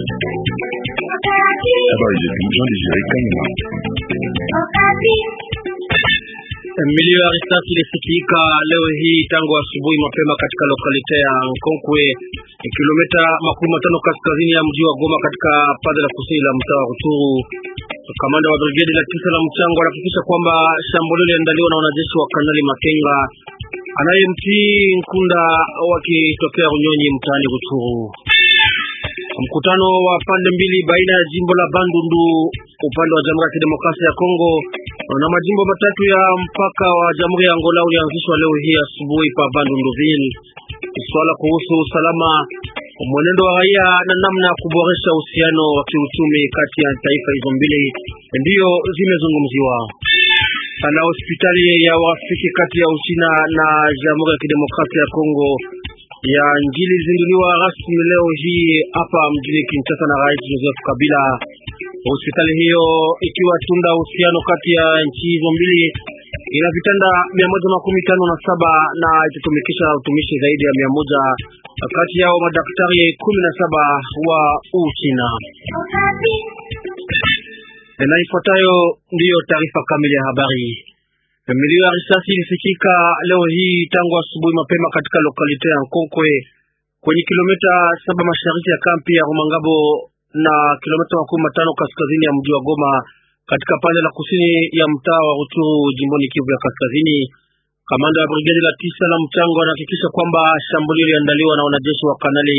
Habari zetu Jean Desire Kanyama. Milio ya risasi ilisikika leo hii tangu asubuhi mapema katika lokalite ya Nkonkwe, kilomita makumi matano kaskazini ya mji wa Goma, katika pande la kusini la mtaa wa Rutshuru. Kamanda wa brigedi la tisa la mchango anahakikisha kwamba shambulio liliandaliwa na wanajeshi wa Kanali Makenga anayemtii Nkunda wakitokea Runyonyi mtaani Rutshuru. Mkutano wa pande mbili baina ya jimbo la Bandundu upande wa Jamhuri ya Kidemokrasia ya Kongo na majimbo matatu ya mpaka wa Jamhuri ya Angola ulianzishwa leo hii asubuhi pa Bandunduville. Swala kuhusu usalama, mwenendo wa raia na namna ya kuboresha uhusiano wa kiuchumi kati ya taifa hizo mbili ndiyo zimezungumziwa. Na hospitali ya urafiki kati ya Uchina na Jamhuri ya Kidemokrasia ya Kongo ya Njili zinduliwa rasmi leo hii hapa mjini Kinshasa na Rais Joseph Kabila. Hospitali hiyo ikiwa tunda uhusiano kati ya nchi hizo mbili ina vitanda mia moja makumi tano na saba na itatumikisha utumishi zaidi ya mia moja kati yao madaktari kumi na saba wa Uchina. Na ifuatayo ndiyo taarifa kamili ya habari. Milio ya risasi ilisikika leo hii tangu asubuhi mapema katika lokalite ya Nkonkwe kwenye kilomita saba mashariki ya kampi ya Rumangabo na kilomita makumi matano kaskazini ya mji wa Goma katika pande la kusini ya mtaa wa Rutshuru jimboni Kivu ya kaskazini. Kamanda wa brigedi la tisa la mchango anahakikisha kwamba shambulio liliandaliwa na wanajeshi wa Kanali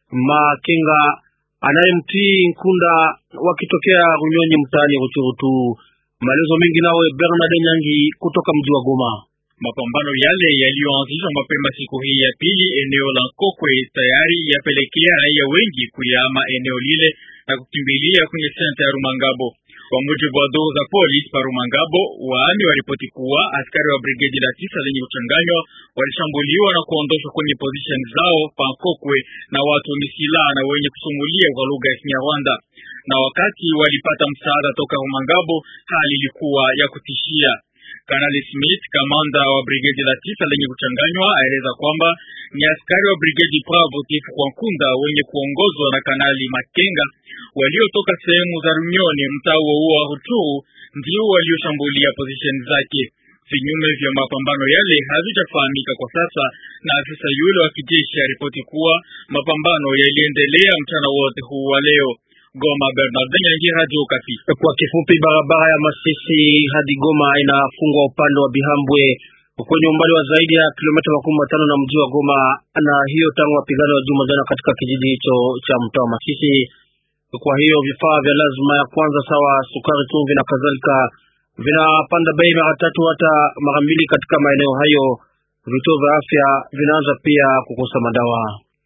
Makenga anayemtii Nkunda wakitokea Runyonyi mtaani Rutshuru tu. Maelezo mengi nawe Bernard Nyangi kutoka mji wa Goma. Mapambano yale yaliyoanzishwa mapema siku hii ya pili eneo la Kokwe tayari yapelekea raia wengi kuyama eneo lile na kukimbilia kwenye senta ya Rumangabo. Kwa mujibu wa doo za polisi pa Rumangabo, waami waripoti kuwa askari wa brigedi la tisa lenye kuchanganywa walishambuliwa na kuondoshwa kwenye position zao pa Kokwe na watu wenye silaha na wenye kusumulia kwa lugha ya Kinyarwanda, na wakati walipata msaada toka Rumangabo, hali ilikuwa ya kutishia. Kanali Smith, kamanda wa brigedi la tisa lenye kuchanganywa, aeleza kwamba ni askari wa brigedi Bravo Tifu kwa Nkunda wenye kuongozwa na Kanali Makenga waliotoka sehemu za Runyoni, mtaa huo wa Rutshuru, ndio walioshambulia position zake. Vinyume vya mapambano yale havijafahamika kwa sasa, na afisa yule wa kijeshi aripoti kuwa mapambano yaliendelea mchana wote huu wa leo. Goma, Bernard Nyangi, Radio Okapi. Kwa kifupi, barabara ya Masisi hadi Goma inafungwa upande wa Bihambwe kwenye umbali wa zaidi ya kilomita makumi matano na mji wa Goma, na hiyo tangu mapigano ya juma jana katika kijiji hicho cha mtaa wa Masisi. Kwa hiyo vifaa vya lazima ya kwanza sawa sukari, chumvi na kadhalika vinapanda bei mara tatu hata mara mbili katika maeneo hayo. Vituo vya afya vinaanza pia kukosa madawa.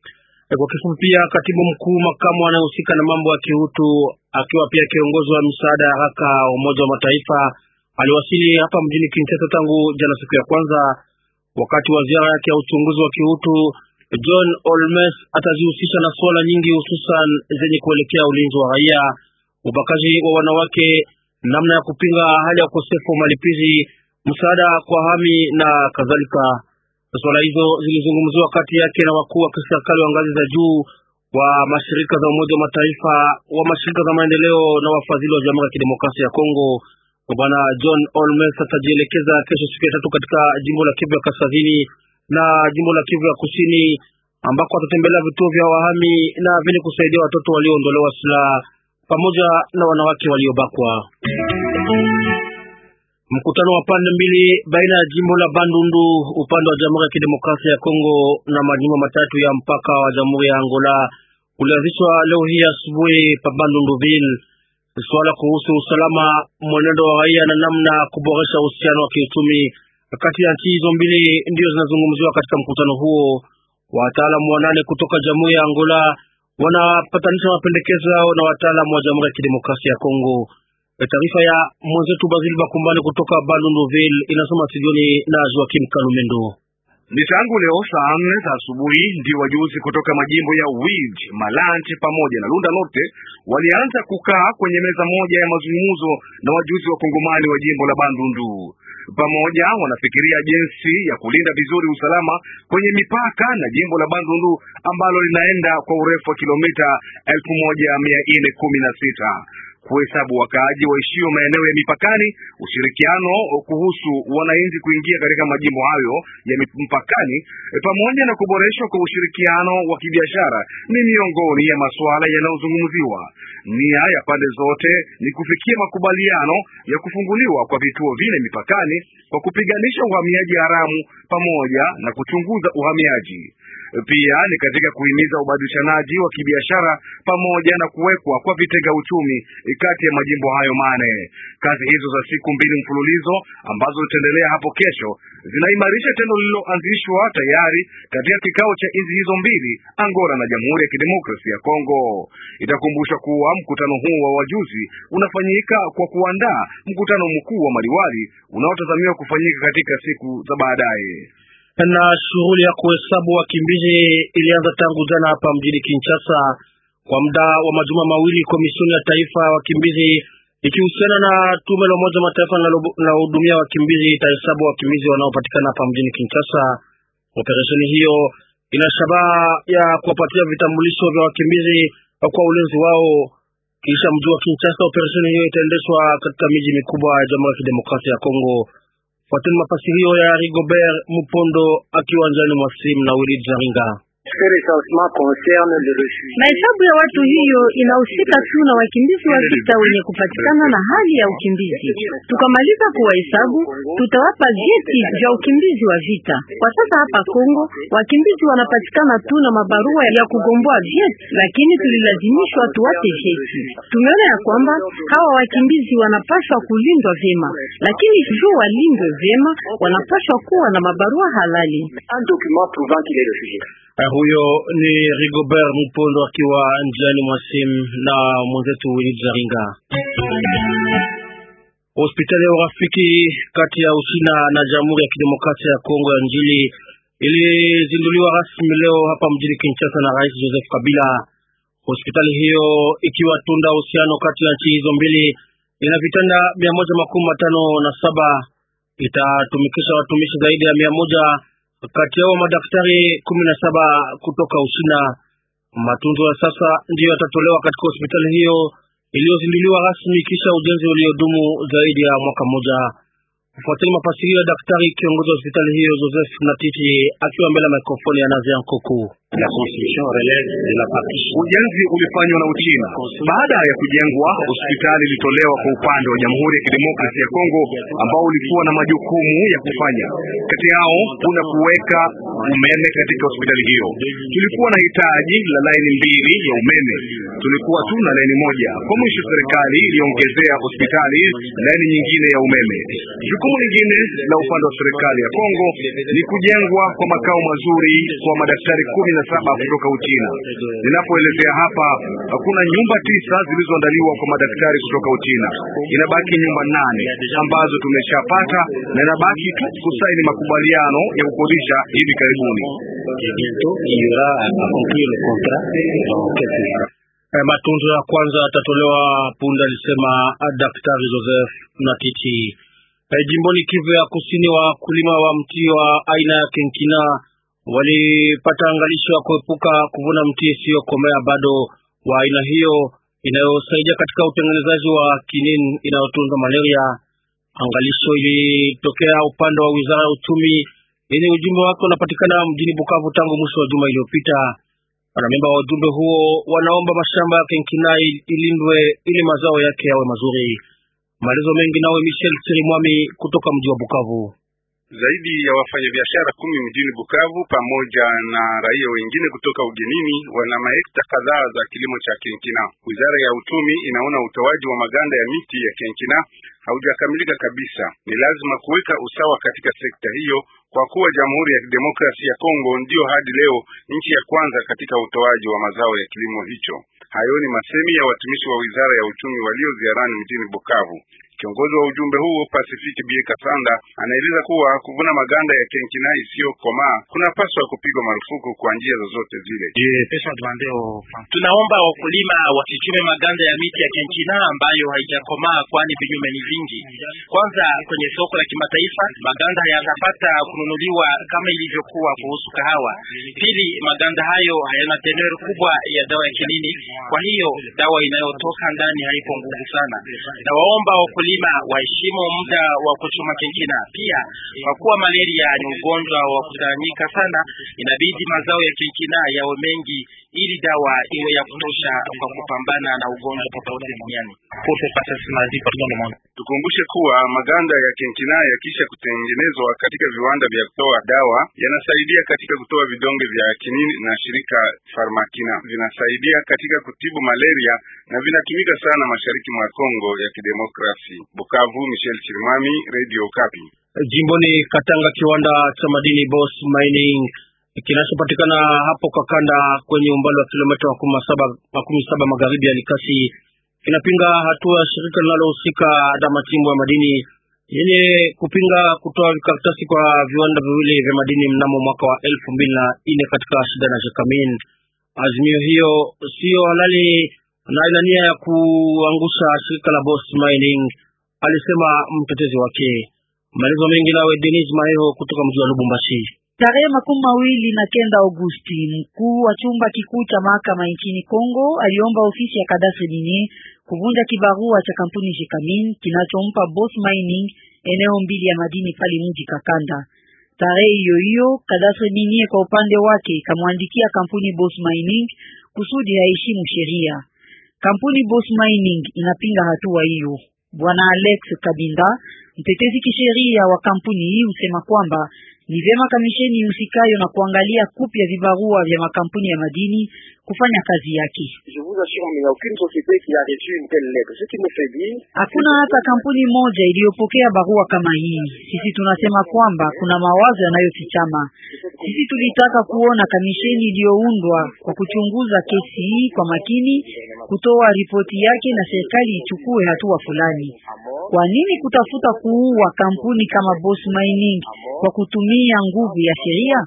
Kwa kifupi pia, katibu mkuu makamu anayehusika na mambo ya kiutu akiwa pia kiongozi wa msaada ya haraka wa Umoja wa Mataifa aliwasili hapa mjini Kinshasa tangu jana siku ya kwanza. Wakati wa ziara yake ya uchunguzi wa kiutu, John Olmes atajihusisha na suala nyingi, hususan zenye kuelekea ulinzi wa raia, ubakaji wa wanawake, namna ya kupinga hali ya ukosefu wa malipizi, msaada kwa hami na kadhalika. Swala hizo zilizungumziwa kati yake na wakuu wa kiserikali wa ngazi za juu wa mashirika za Umoja wa Mataifa, wa mashirika za maendeleo na wafadhili wa Jamhuri ya Kidemokrasia ya Kongo. Bwana John Olmes atajielekeza kesho siku ya tatu katika jimbo la Kivu ya Kaskazini na jimbo la Kivu ya Kusini ambako atatembelea vituo vya wahami na vyenye kusaidia watoto walioondolewa silaha pamoja na wanawake waliobakwa. Mkutano wa pande mbili baina ya jimbo la Bandundu upande wa Jamhuri ya Kidemokrasia ya Kongo na majimbo matatu ya mpaka wa Jamhuri ya Angola ulianzishwa leo hii asubuhi pa Bandunduville. Swala kuhusu usalama, mwenendo wa raia na namna kuboresha uhusiano wa kiuchumi kati ya nchi hizo mbili ndio zinazungumziwa katika mkutano huo. Wataalamu wanane kutoka Jamhuri ya Angola wanapatanisha mapendekezo yao na wataalamu wa Jamhuri ya Kidemokrasia ya Kongo. Taarifa ya mwenzetu Basil Bakumbani kutoka Bandunduville inasoma studioni na Joakim Kalumendo. Ni tangu leo saa nne za asubuhi ndio wajuzi kutoka majimbo ya Wid, Malanche pamoja na Lunda Norte walianza kukaa kwenye meza moja ya mazungumzo na wajuzi wa Kongomani wa jimbo la Bandundu. pamoja wanafikiria jinsi ya kulinda vizuri usalama kwenye mipaka na jimbo la Bandundu ambalo linaenda kwa urefu wa kilomita elfu moja mia nne kumi na sita kuhesabu wakaaji waishio maeneo ya mipakani, ushirikiano kuhusu wananchi kuingia katika majimbo hayo ya mpakani, pamoja na kuboreshwa kwa ushirikiano wa kibiashara ni miongoni ya masuala yanayozungumziwa. Nia ya pande zote ni kufikia makubaliano ya kufunguliwa kwa vituo vile mipakani kwa kupiganisha uhamiaji haramu pamoja na kuchunguza uhamiaji. Pia ni katika kuhimiza ubadilishanaji wa kibiashara pamoja na kuwekwa kwa vitega uchumi kati ya majimbo hayo mane. Kazi hizo za siku mbili mfululizo ambazo zitaendelea hapo kesho zinaimarisha tendo lililoanzishwa tayari katika kikao cha nchi hizo mbili, Angola na Jamhuri ya Kidemokrasia ya Kongo. Itakumbushwa kuwa mkutano huu wa wajuzi unafanyika kwa kuandaa mkutano mkuu wa maliwali unaotazamiwa kufanyika katika siku za baadaye na shughuli ya kuhesabu wakimbizi ilianza tangu jana hapa mjini Kinshasa. Kwa muda wa majuma mawili, komisioni ya taifa ya wakimbizi ikihusiana na tume la Umoja Mataifa linalohudumia wakimbizi itahesabu wakimbizi wanaopatikana hapa mjini Kinshasa. Operesheni hiyo ina shabaha ya kuwapatia vitambulisho vya wakimbizi kwa ulinzi wao. Kisha mji wa Kinshasa, operesheni hiyo itaendeshwa katika miji mikubwa ya Jamhuri ya Kidemokrasia ya Kongo. Fuateni mafasirio ya Rigobert Mupondo akiwa njiani mwa simu na Willy Jaringa. Mahesabu ya watu hiyo inahusika tu na wakimbizi wa vita wenye kupatikana na hali ya ukimbizi. Tukamaliza kuwahesabu, tutawapa vyeti vya ukimbizi wa vita. Kwa sasa hapa Kongo wakimbizi wanapatikana tu na mabarua ya kugomboa vyeti, lakini tulilazimishwa tuwape vyeti. Tumeona ya kwamba hawa wakimbizi wanapaswa kulindwa vyema, lakini juu walindwe vyema, wanapaswa kuwa na mabarua halali. Huyo ni Rigobert Mupondo akiwa njiani mwa simu na mwenzetu Willy Jaringa. Hospitali ya urafiki kati ya Uchina na Jamhuri ya Kidemokrasia ya Kongo ya Njili ilizinduliwa rasmi leo hapa mjini Kinshasa na Rais Joseph Kabila. Hospitali hiyo ikiwa tunda uhusiano kati ya nchi hizo mbili, ina vitanda mia moja makumi matano na saba itatumikisha watumishi zaidi ya mia moja kati yao madaktari kumi na saba kutoka Uchina. Matunzo ya sasa ndiyo yatatolewa katika hospitali hiyo iliyozinduliwa rasmi kisha ujenzi uliodumu zaidi ya mwaka mmoja. Kufuatana mafasirio ya daktari kiongozi wa hospitali hiyo Joseph Natiti akiwa mbele ya mikrofoni ya Nazia Nkoko. Ujenzi ulifanywa na Uchina. Baada ya kujengwa, hospitali ilitolewa kwa upande wa Jamhuri ya Kidemokrasia ya Kongo ambao ulikuwa na majukumu ya kufanya. Kati yao kuna kuweka umeme katika hospitali hiyo. Tulikuwa na hitaji la laini mbili ya umeme, tulikuwa tu na laini moja. Kwa mwisho, serikali iliongezea hospitali laini nyingine ya umeme. Jukumu lingine la upande wa serikali ya Kongo ni kujengwa kwa makao mazuri kwa madaktari kumi na saba kutoka Uchina. Ninapoelezea hapa, kuna nyumba tisa zilizoandaliwa kwa madaktari kutoka Uchina. Inabaki nyumba nane ambazo tumeshapata na inabaki tu kusaini makubaliano ya kukodisha hivi karibuni. Matunzo ya kwanza yatatolewa punde, alisema Daktari Joseph Natiti. Jimboni Kivu ya Kusini, wakulima wa mti wa aina ya kenkina walipata angalisho ya kuepuka kuvuna mti isiyokomea bado wa aina hiyo inayosaidia katika utengenezaji wa kinin inayotunza malaria. Angalisho ilitokea upande wa wizara ya uchumi yenye ujumbe wake unapatikana mjini Bukavu tangu mwisho wa juma iliyopita. Wanamemba wa ujumbe huo wanaomba mashamba ya kenkina ilindwe ili mazao yake yawe mazuri. Maelezo mengi nawe Michel Sirimwami kutoka mji wa Bukavu. Zaidi ya wafanyabiashara kumi mjini Bukavu pamoja na raia wengine kutoka ugenini wana mahekta kadhaa za kilimo cha kenkina. Wizara ya uchumi inaona utoaji wa maganda ya miti ya kenkina haujakamilika kabisa. Ni lazima kuweka usawa katika sekta hiyo kwa kuwa Jamhuri ya Kidemokrasia ya Kongo ndiyo hadi leo nchi ya kwanza katika utoaji wa mazao ya kilimo hicho. Hayo ni masemi ya watumishi wa wizara ya uchumi walio ziarani mjini Bukavu. Kiongozi wa ujumbe huo Pacific Bie Kasanda anaeleza kuwa kuvuna maganda ya kenkina isiyokomaa kunapaswa kupigwa marufuku kwa njia zozote zile. Tunaomba wakulima wasichume maganda ya miti ya kenkina ambayo haijakomaa, kwani vinyume ni vingi. Kwanza, kwenye soko la kimataifa maganda hayatapata kununuliwa kama ilivyokuwa kuhusu kahawa. Pili, maganda hayo hayana teneur kubwa ya dawa ya kinini, kwa hiyo dawa inayotoka ndani haipo nguvu sana. Na waomba wakulima waheshimu muda wa kuchuma kenkina. Pia kwa kuwa malaria ni ugonjwa wa kutawanyika sana, inabidi mazao ya kenkina yawe mengi ili dawa iwe ya kutosha kwa kupambana na ugonjwa tofauti duniani. Tukumbushe kuwa maganda ya kenkina yakisha kutengenezwa katika viwanda vya kutoa dawa yanasaidia katika kutoa vidonge vya kinini, na shirika Farmakina vinasaidia katika kutibu malaria na vinatumika sana mashariki mwa Kongo ya Kidemokrasi. Bukavu, Michel Chirimami, Radio Kapi. Jimboni Katanga, kiwanda cha madini Boss Mining kinachopatikana hapo Kakanda kwenye umbali wa kilomita makumi saba magharibi ya Likasi kinapinga hatua ya shirika linalohusika na machimbo ya madini yenye kupinga kutoa vikaratasi kwa viwanda viwili vya madini mnamo mwaka wa elfu mbili na nne katika shida na Jakamin. Azimio hiyo siyo halali na ina nia ya kuangusha shirika la Boss Mining, alisema mtetezi wake. Maelezo mengi nawe Denis Maheho kutoka mji wa Lubumbashi. Tarehe makumi mawili na kenda Agosti, mkuu wa chumba kikuu cha mahakama nchini Kongo aliomba ofisi ya kadastre dini kuvunja kibarua cha kampuni Jekamin kinachompa Boss Mining eneo mbili ya madini pale mji Kakanda. Tarehe hiyo hiyo kadastre dini kwa upande wake kamwandikia kampuni Boss Mining kusudi haheshimu sheria. Kampuni Boss Mining inapinga hatua hiyo. Bwana Alex Kabinda, mtetezi kisheria wa kampuni hii, husema kwamba ni vyema kamisheni husikayo na kuangalia kupya vibarua vya makampuni ya madini kufanya kazi yake. Hakuna hata kampuni moja iliyopokea barua kama hii. Sisi tunasema kwamba kuna mawazo yanayofichama. Sisi tulitaka kuona kamisheni iliyoundwa kwa kuchunguza kesi hii kwa makini, kutoa ripoti yake na serikali ichukue hatua fulani. Kwa nini kutafuta kuua kampuni kama Boss Mining kwa kutumia nguvu ya sheria?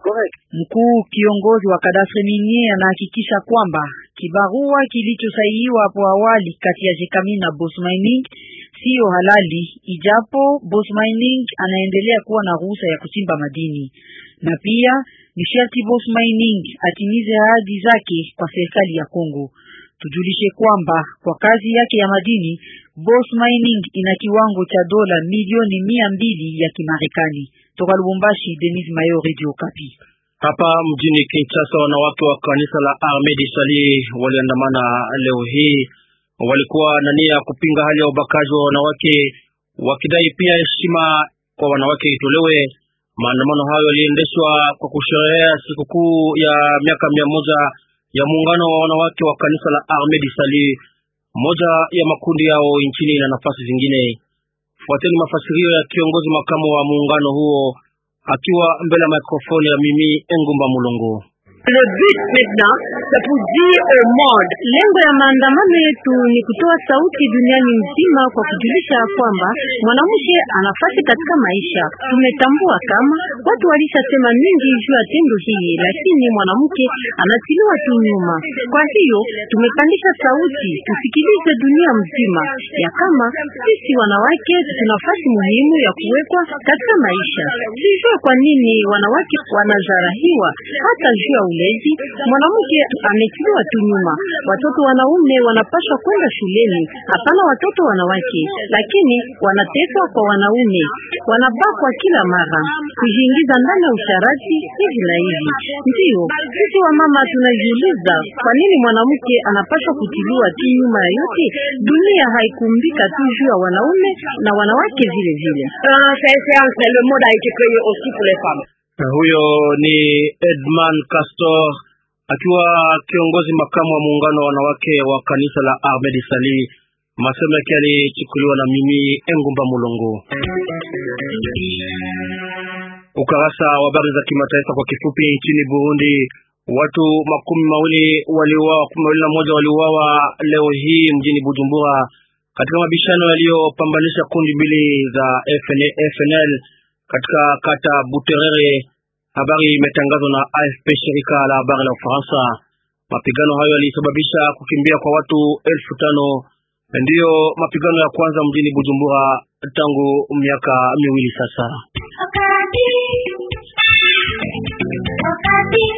Mkuu kiongozi wa kadastre minier anahakikisha kwamba kibarua kilichosainiwa hapo awali kati ya Jekamin na Boss Mining siyo halali, ijapo Boss Mining anaendelea kuwa na ruhusa ya kuchimba madini, na pia ni sharti Boss Mining atimize ahadi zake kwa serikali ya Kongo. Tujulishe kwamba kwa kazi yake ya madini Boss Mining ina kiwango cha dola milioni mia mbili ya Kimarekani. Toka Lubumbashi, Denis Mayo, Radio Kapi. Hapa mjini Kinshasa, wanawake wa kanisa la Ahmed Sali waliandamana leo hii. Walikuwa na nia ya kupinga hali ya ubakaji wa wanawake, wakidai pia heshima kwa wanawake itolewe. Maandamano hayo yaliendeshwa kwa kusherehea sikukuu ya miaka mia moja ya muungano wa wanawake wa kanisa la Ahmed Sali, moja ya makundi yao nchini na nafasi zingine. Fuateni mafasirio ya kiongozi makamu wa muungano huo akiwa mbele ya mikrofoni ya mimi Engumba Mulongo. Le but maintenant c'est pour dire au monde, lengo ya maandamano yetu ni kutoa sauti duniani mzima kwa kujulisha ya kwamba mwanamke anafasi katika maisha. Tumetambua kama watu walishasema mingi juu ya tendo hii, lakini mwanamke anatiliwa tu nyuma. Kwa hiyo tumepandisha sauti, tusikilize dunia mzima ya kama sisi wanawake tuna nafasi muhimu ya kuwekwa katika maisha. Sijue kwa nini wanawake wanazarahiwa hata juu ya ulezi. Mwanamke ametiliwa tu nyuma. Watoto wanaume wanapaswa kwenda shuleni, hapana watoto wanawake, lakini wanateswa kwa wanaume, wanabakwa kila mara, kujiingiza ndani ya usharati hivi na hivi. Ndiyo sisi wamama tunajiuliza kwa nini mwanamke anapaswa kutiliwa tu nyuma ya yote. Dunia haikumbika tu juu ya wanaume na wanawake vile vile. Huyo ni Edman Castor akiwa kiongozi makamu wa muungano wa wanawake wa kanisa la Ahmed Sali. Masemo yake yalichukuliwa na mimi Engumba Mulongo. Ukarasa wa habari za kimataifa kwa kifupi. Nchini Burundi watu makumi mawili waliuawa, makumi mawili na moja waliuawa leo hii mjini Bujumbura katika mabishano yaliyopambanisha kundi mbili za FN- FNL katika kata Buterere. Habari imetangazwa na AFP, shirika la habari la Ufaransa. Mapigano hayo yalisababisha kukimbia kwa watu elfu tano. Ndiyo mapigano ya kwanza mjini Bujumbura tangu miaka miwili sasa. Wakati. Wakati.